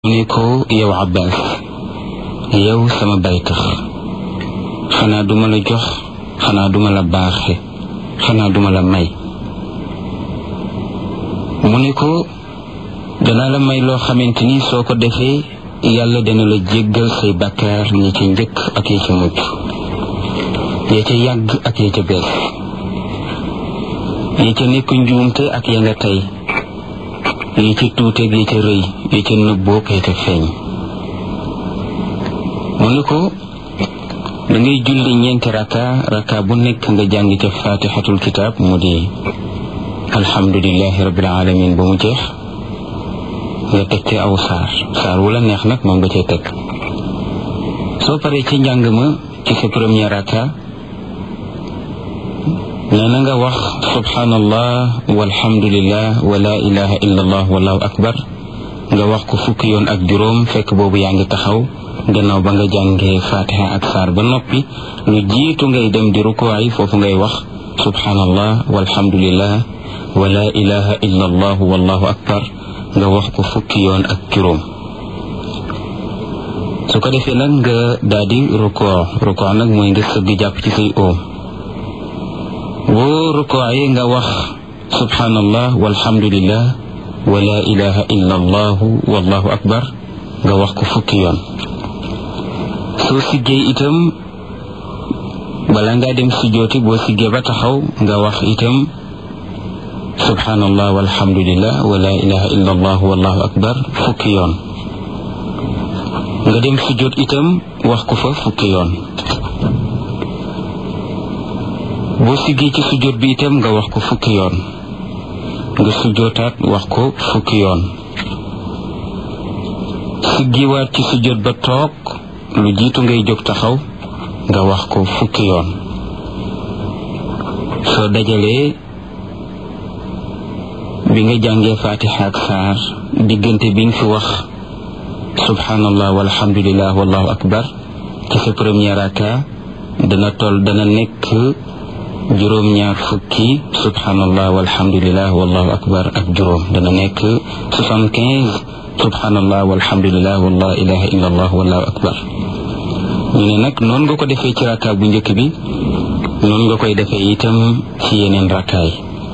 mu ne ko yow Abbas yow sama baytax xanaa duma la jox xanaa duma la baaxe xanaa duma la may mu ne ko danaa la may loo xamante ni soo ko defee yàlla dana la jéggal say bakkaar ñi ca njëkk ak ya ca mujj ya ca yàgg ak ya ca bees ya ca nekk njuumte ak ya nga tey yi ca tuuteeg yi ca rëy yi ca nëbboog yi ca feeñ mu ne ko da ngay julli ñeenti raka raka bu nekk nga jàng ca fatixatul kitaab mu di alhamdulilahi rabbil alamin ba mu jeex nga teg ci aw saar saar wu la neex nag moom nga cay teg soo paree ci njàng ma ci sa premier raka nee na nga wax subhanallah walhamdulillah wa la ilaha illa allah wallahu akbar nga wax ko fukki yoon ak juróom fekk boobu yaa ngi taxaw gannaaw ba nga jàngee fatiha ak saar ba noppi lu jiitu ngay dem di rukuwaay foofu ngay wax subhanallah walhamdulillah wa la ilaha illa allah wallahu akbar nga wax ko fukki yoon ak juróom su ko defee nag nga daal di rukoo rukoo nag mooy nga sëgg jàpp ci say oom boo rukoowee nga wax subhanallah walhamdulillah wa la ilaha illa allahu wallahu akbar nga wax ko fukki yoon soo siggee itam bala ngaa dem sujjooti boo siggee ba taxaw nga wax itam subhanallah walhamdulillah wa la ilaha illa allahu wallahu akbar fukki yoon nga dem sujjoot itam wax ko fa fukki yoon boo siggee ci sujjóot bi itam nga wax ko fukki yoon nga sujjóotaat wax ko fukki yoon siggiwaat ci sujjóot ba toog lu jiitu ngay jóg taxaw nga wax ko fukki yoon soo dajalee bi nga jàngee fatiha ak saar diggante bi nga fi wax subhanallah walhamdulillah wallahu akbar ci sa premier raka dana toll dana nekk juróom ñaar fukki subhanallah walhamdulillah wallahu akbar ak juróom dana nekk soixante quinze subhanallah walhamdulillah wala ilaha illa allah wallahu akbar ñu ne nag noonu nga ko defee ci rakka bu njëkk bi noonu nga koy defee itam ci yeneen rakkaay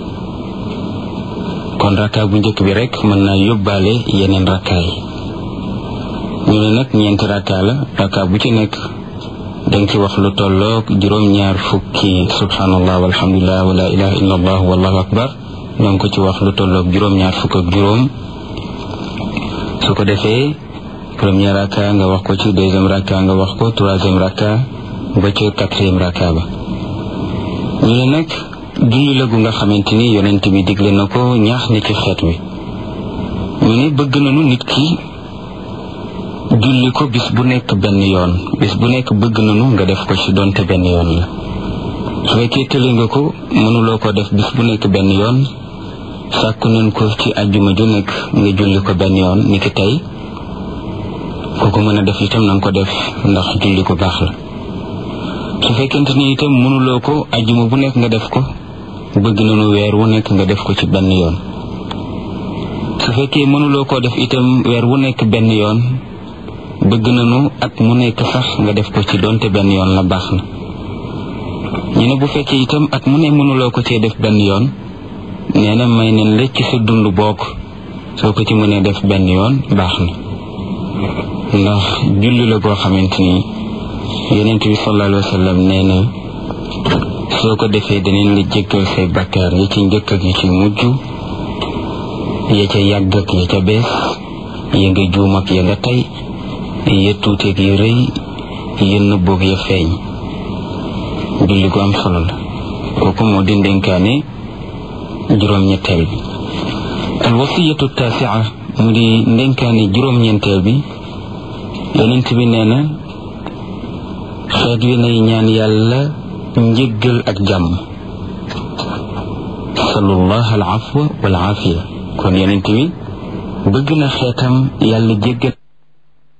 kon rakka bu njëkk bi rek mën naa yóbbaale yeneen rakkaay ñu ne nag ñeenti rakka la rakka bu ci nekk danga ci wax lu tolloog juróom-ñaar fukki subhanallah walhamdulillah wala ilaha illa allah wallahu akbar danga ko ci wax lu tolloog juróom-ñaar fukk ak juróom su ko defee premier raka nga wax ko ci deuxième raka nga wax ko troisième raka ba ci quatrième raka ba ñu ne nag julli la gu nga xamante ni yonent bi digle na ko ñaax na ci xeet wi ñu ne bëgg nañu nit ki julli ko bis bu nekk benn yoon bis bu nekk bëgg nañu nga def ko ci donte benn yoon la su fekkee tële nga ko mënuloo ko def bis bu nekk benn yoon sàkku nañ ko ci àjjuma ju nekk nga julli ko benn yoon ni ki tey ku ko mën a def itam na nga ko def ndax julli ko baax la su fekkente ni itam mënuloo ko àjjuma bu nekk nga def ko bëgg nañu weer wu nekk nga def ko ci benn yoon su fekkee mënuloo koo def itam weer wu nekk benn yoon bëgg nañu at mu nekk sax nga def ko ci doonte benn yoon la baax na ñu ne bu fekkee itam at mu ne mënuloo ko cee def benn yoon nee na may nañ la ci sa dund bokk soo ko ci mënee def benn yoon baax na ndax julli la goo xamante ni yonent bi sallallahu alayhi wa sallam nee na soo ko defee danañ la jéggal say bakkaar yi ci njëkk ak yi ci mujj ya ca yàgg ak ya ca bees ya nga juum ak ya nga tey ya tuuteeg ya rëy ya nëbboog ya feeñ julli gu am solo la kooku moo di ndénkaane juróom-ñetteel bi al wasiyatu taasia mu di ndénkaane juróom-ñeenteel bi yonent bi nee na xeet wi nay ñaan yàlla njëggal ak jàmm salullah al afwa wal aafiya kon yonent bi bëgg na xeetam yàlla jéggal